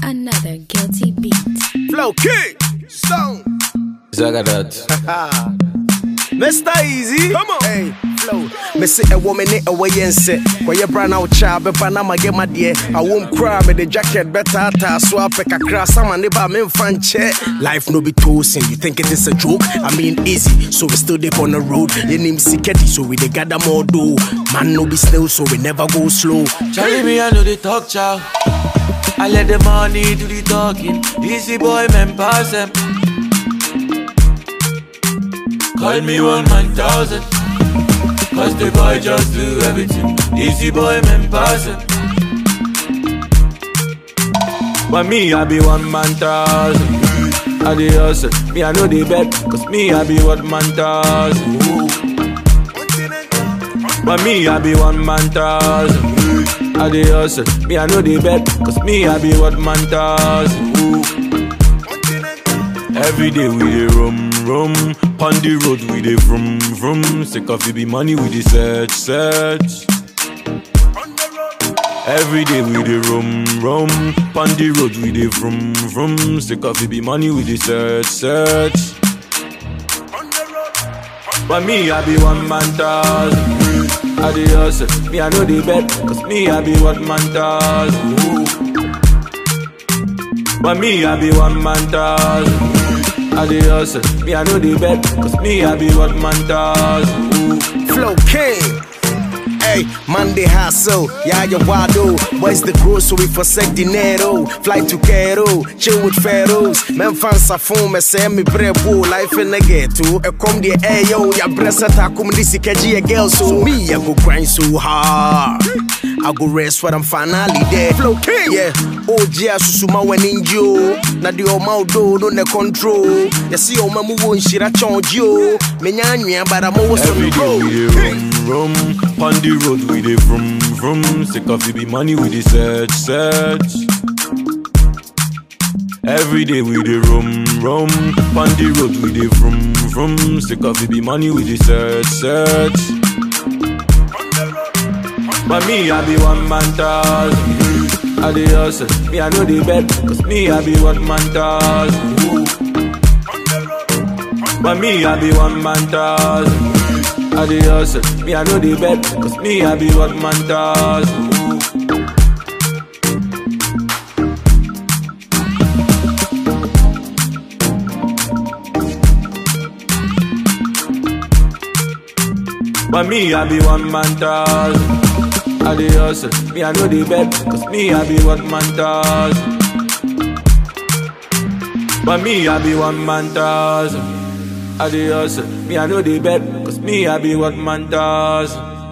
Another guilty beat. Flow King, Stone, Zagadat. Mr. Easy. Come on. Hey, Flow. Me say a woman in a way and say, Kwa ye brand out child, be panama get my dear. I won't cry, me the jacket better, ta swap a crass, some and neighbor men fan check. Life no be toasting, you think it is a joke? I mean, easy, so we still dip on the road. Your name Siketi, so we they gather more do. Man no be slow, so we never go slow. Charlie, me, I know the talk, chow. I let the money do the talking. Easy boy, man, pass them. Call me one man thousand. Cause the boy just do everything. Easy boy, man, pass them. But me, I be one man thousand. I the hustle. Me, I know the bet. Cause me, I be one man thousand. But me, I be one man thousand. I the hustle. Me, I know the bet. Cause me, I be one man thousand. Every day we dey rum rum, on the road we dey vroom vroom. Sick of it be money we dey search search. Every day we dey rum rum, on the road we dey vroom vroom. Sick of it be money we dey search search. But me I be one man thousand. I dey hustle, me I know the bet, cause me I be one man thousand. But me I be one man thousand. I dey hustle, me I know the bet, cause me I be one man thousand. Flow King. Hey, Monday hustle, yeah, you wado. Boys the grocery for sec dinero. Fly to Cairo, chill with pharaohs. Men fans a phone, me say me brebo. Life in the ghetto. E come the air, yo, ya bressa ta come this a girl. So me, I go grind so hard. I go rest when I'm finally there. Flow King, yeah. OG asusuma when in yo. Na di o ma do no ne control. Ya see o ma mu won shira charge yo. Me nya nwa but I'm always on Every the day we road. dey rum rum, on the road we dey vroom vroom. Sick of it be money we dey search search. Every day we dey rum rum, on the road we dey vroom vroom. Sick of it be money we dey search search. But me I be one man thousand. I dey hustle, me I know the bet, cause me I be one man thousand. But me I be one man thousand. I dey hustle, me I know the bet, cause me I be one man thousand. But me I be one man thousand. I dey hustle, me I know the bet, cause me I be one man thousand. But me I be one man thousand. I dey hustle, me I know the bet, cause me I be one man thousand.